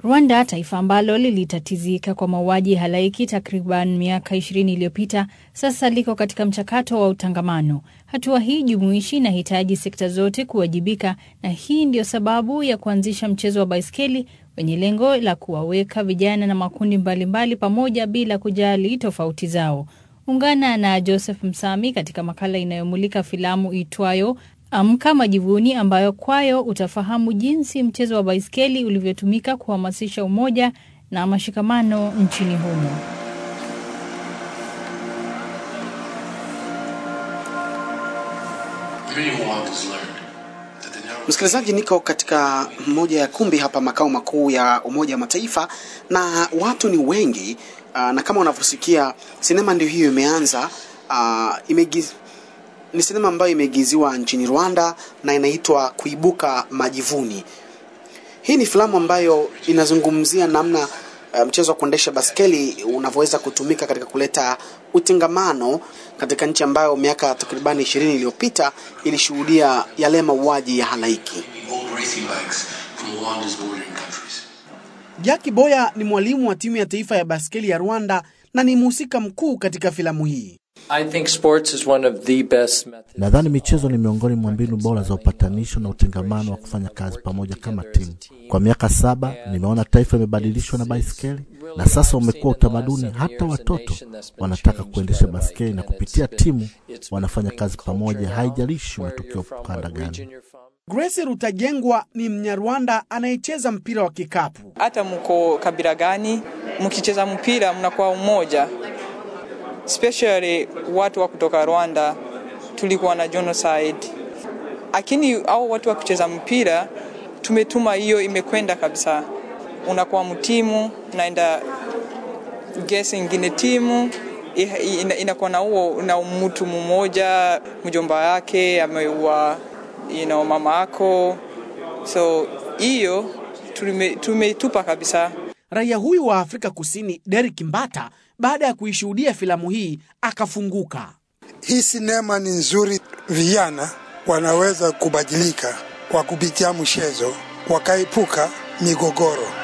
Rwanda, taifa ambalo lilitatizika kwa mauaji halaiki takriban miaka 20 iliyopita, sasa liko katika mchakato wa utangamano. Hatua hii jumuishi inahitaji sekta zote kuwajibika, na hii ndiyo sababu ya kuanzisha mchezo wa baiskeli wenye lengo la kuwaweka vijana na makundi mbalimbali mbali pamoja bila kujali tofauti zao. Ungana na Joseph Msami katika makala inayomulika filamu itwayo Amka Majivuni, ambayo kwayo utafahamu jinsi mchezo wa baiskeli ulivyotumika kuhamasisha umoja na mashikamano nchini humo. Msikilizaji, niko katika moja ya kumbi hapa makao makuu ya Umoja wa Mataifa na watu ni wengi uh, na kama unavyosikia sinema ndio hiyo imeanza. Uh, imegiz... ni sinema ambayo imeigiziwa nchini Rwanda na inaitwa Kuibuka Majivuni. Hii ni filamu ambayo inazungumzia namna uh, mchezo wa kuendesha baskeli unavyoweza kutumika katika kuleta utengamano katika nchi ambayo miaka takribani ishirini iliyopita ilishuhudia yale mauaji ya halaiki. Jackie Boya ni mwalimu wa timu ya taifa ya baskeli ya Rwanda na ni mhusika mkuu katika filamu hii. Nadhani michezo ni miongoni mwa mbinu bora za upatanisho na utengamano wa kufanya kazi pamoja kama timu. Kwa miaka saba nimeona taifa imebadilishwa na baiskeli, na sasa umekuwa utamaduni. Hata watoto wanataka kuendesha baskeli, na kupitia timu wanafanya kazi pamoja, haijalishi umetokea ukanda gani. Grace Rutajengwa ni Mnyarwanda anayecheza mpira wa kikapu. Hata mko kabila gani, mkicheza mpira mnakuwa umoja especially watu wa kutoka Rwanda tulikuwa na genocide, lakini au watu wa kucheza mpira tumetuma, hiyo imekwenda kabisa. Unakuwa mtimu, naenda gesi ingine timu inakuwa na huo na mtu mmoja, mjomba yake ameua you know, mama yako, so hiyo tumeitupa kabisa. Raia huyu wa Afrika Kusini Derek Mbata baada ya kuishuhudia filamu hii akafunguka. Hii sinema ni nzuri, vijana wanaweza kubadilika kwa kupitia mchezo, wakaepuka migogoro.